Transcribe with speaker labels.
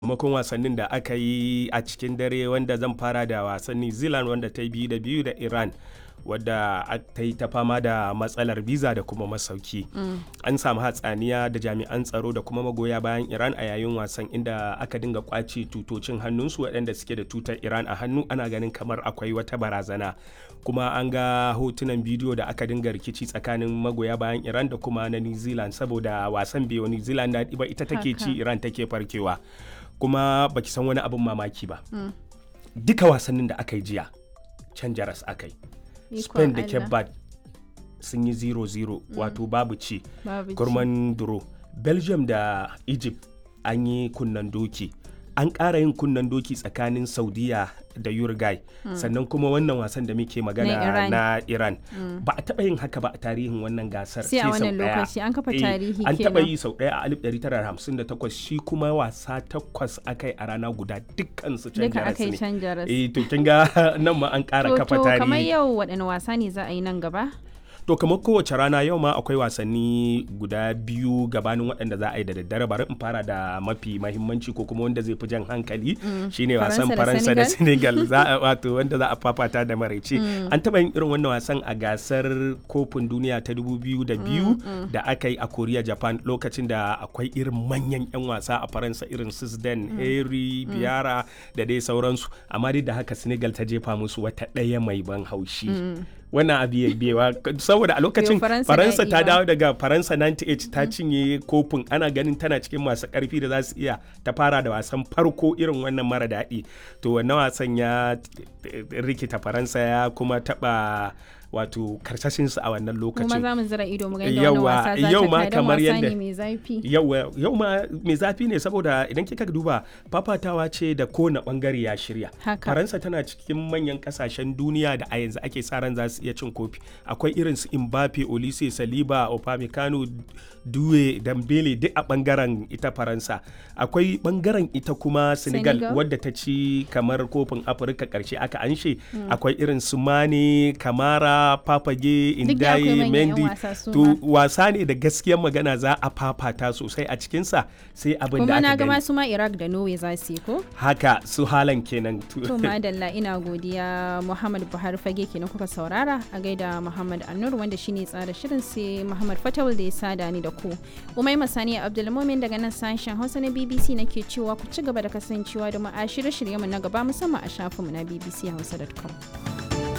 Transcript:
Speaker 1: sakamakon wasannin da aka yi a cikin dare wanda zan fara da wasan new zealand wanda ta yi biyu da biyu da iran wadda ta yi ta fama da matsalar visa da kuma masauki an samu hatsaniya da jami'an tsaro da kuma magoya bayan iran a yayin wasan inda aka dinga kwace tutocin hannunsu waɗanda suke da tutar iran a hannu ana ganin kamar akwai wata barazana kuma an ga hotunan bidiyo da aka dinga rikici tsakanin magoya bayan iran da kuma na new zealand saboda wasan biyu new zealand daɗi ba ita take ci iran take farkewa kuma baki san wani abin mamaki ba duka wasannin da aka yi jiya can jaras aka yi spain da cape verde sun yi 0-0 wato babu ci gurman duro belgium da egypt an yi kunnan doki an ƙara yin kunnan doki tsakanin saudiya da uruguay sannan kuma wannan wasan da muke magana na iran ba a taɓa yin haka ba a tarihin wannan gasar
Speaker 2: sai a wannan lokaci an kafa tarihi
Speaker 1: an taɓa yi sau ɗaya a 1958 shi kuma wasa takwas aka yi a rana guda dukkan su can jaras ne eh to kin ga nan ma an ƙara kafa tarihi
Speaker 2: to kamar yau waɗanne wasa ne za a yi nan gaba
Speaker 1: to kamar kowace rana yau ma akwai wasanni guda biyu gabanin waɗanda za a yi da daddare bari in fara da mafi mahimmanci ko kuma wanda zai fi jan hankali shine wasan faransa da senegal za a wato wanda za a fafata da maraice an taɓa yin irin wannan wasan a gasar kofin duniya ta 2002 da aka yi a korea japan lokacin da akwai irin manyan 'yan wasa a faransa irin sisden harry biara da dai sauransu amma dai da haka senegal ta jefa musu wata ɗaya mai ban haushi wannan abu ya biyewa saboda a lokacin faransa ta dawo daga faransa 98 ta cinye kofin ana ganin tana cikin masu karfi da za su iya ta fara da wasan farko irin wannan mara daɗi to wannan wasan ya rikita faransa ya kuma taɓa wato karsashinsu a wannan lokacin
Speaker 2: kuma za mu zira ido mu ga yadda wannan wasa za ta kai kamar yadda mai zafi
Speaker 1: yau ma mai zafi ne saboda idan kika duba fafatawa ce da kowane bangare ya shirya faransa tana cikin manyan kasashen duniya da a yanzu ake sa ran za su iya cin kofi akwai irin su Mbappe Olise Saliba Upamecano Due Dembele duk a bangaren ita faransa akwai bangaren ita kuma Senegal, Senegal. wadda ta ci kamar kofin Afirka karshe aka anshe akwai irin su Mane Kamara Papage Indaye Mendy to wasa ne da gaskiyar magana za a fafata sosai a cikinsa sai abin da aka
Speaker 2: gani. Kuma na su ma Iraq da Norway za su yi ko?
Speaker 1: Haka su halan kenan.
Speaker 2: To madalla ina godiya Muhammad Buhari fage kenan kuka saurara a gaida Muhammad Annur wanda shine tsara shirin sai Muhammad Fatawul da ya sada ni da ku. Umai Masani Abdulmumin daga nan sashen Hausa na BBC nake cewa ku ci gaba da kasancewa da mu a shirye-shiryenmu na gaba musamman a shafinmu na bbchausa.com.